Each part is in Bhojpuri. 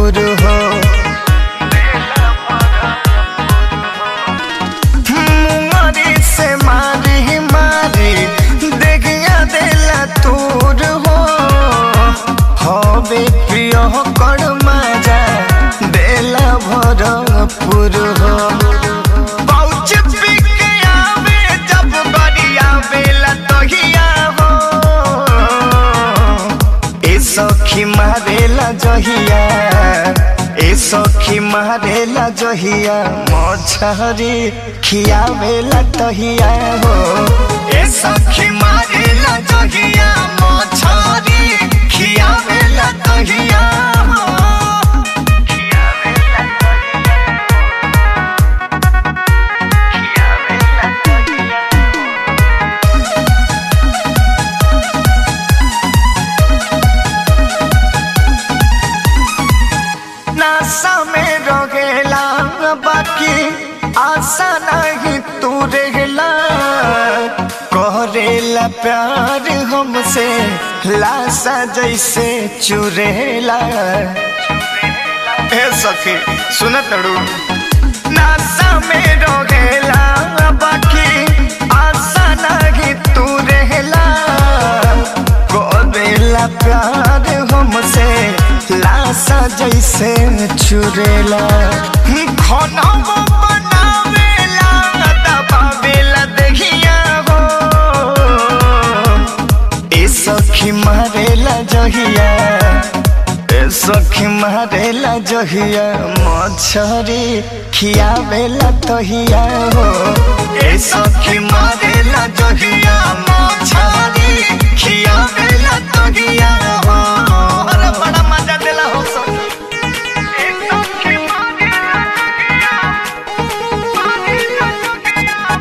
भरपूर हो मुंगरी से मारी मारी देखिया देला तूर हो हवे प्रिय कर मजा देला भरपूर हो पहुँच पी के आवे जब बड़िया बेला तहिया हो ए सखी मारेला जहिया ए सखी मारेला जहिया मछरी खियावेला तहिया हो ए सखी मारेला जहिया मछरी खियावेला तहिया हो नासा में रहेला बाकी आशा नहीं तू रहेला करेला प्यार हमसे लाशा जैसे चुरेला ए सखी सुन तड़ू नासा में रहेला बाकी आशा नहीं तू रहेला करेला प्यार हमसे लाशा जैसे चुरेला खाना वो बनावेला दबावेला दहिया हो ए सखी मारेला जहिया ए सखी मारेला जहिया मछरी खियावेला तहिया हो ए सखी मारेला जहिया मछरी खियावेला तहिया हो अरे बड़ा मजा देला हो सखी ए सखी मारेला जहिया मारेला जहिया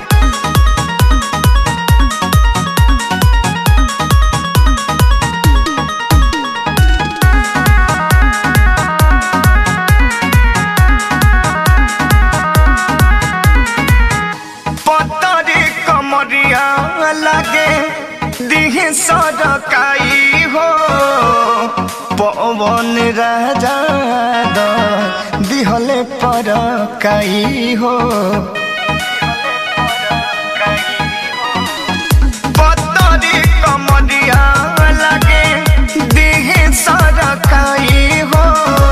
पतरी कमरिया लागे दिह सरकाई हो पवन राजा द दिहले पर काई हो पतरी कमरिया लागे दिह सरकाई हो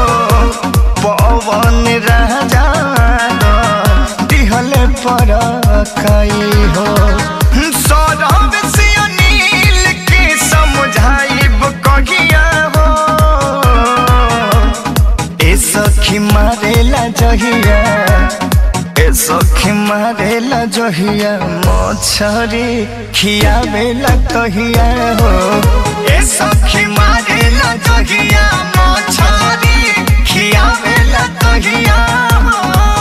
पवन राजा द दिहले पर काई हो सौरभ से अनिल के समझाइब कहिया हो ए सखी मारेला जहिया ए सखी मारेला जहिया मछरी खियावेला कहिया हो ए सखी मारेला जहिया मछरी खियावेला कहिया हो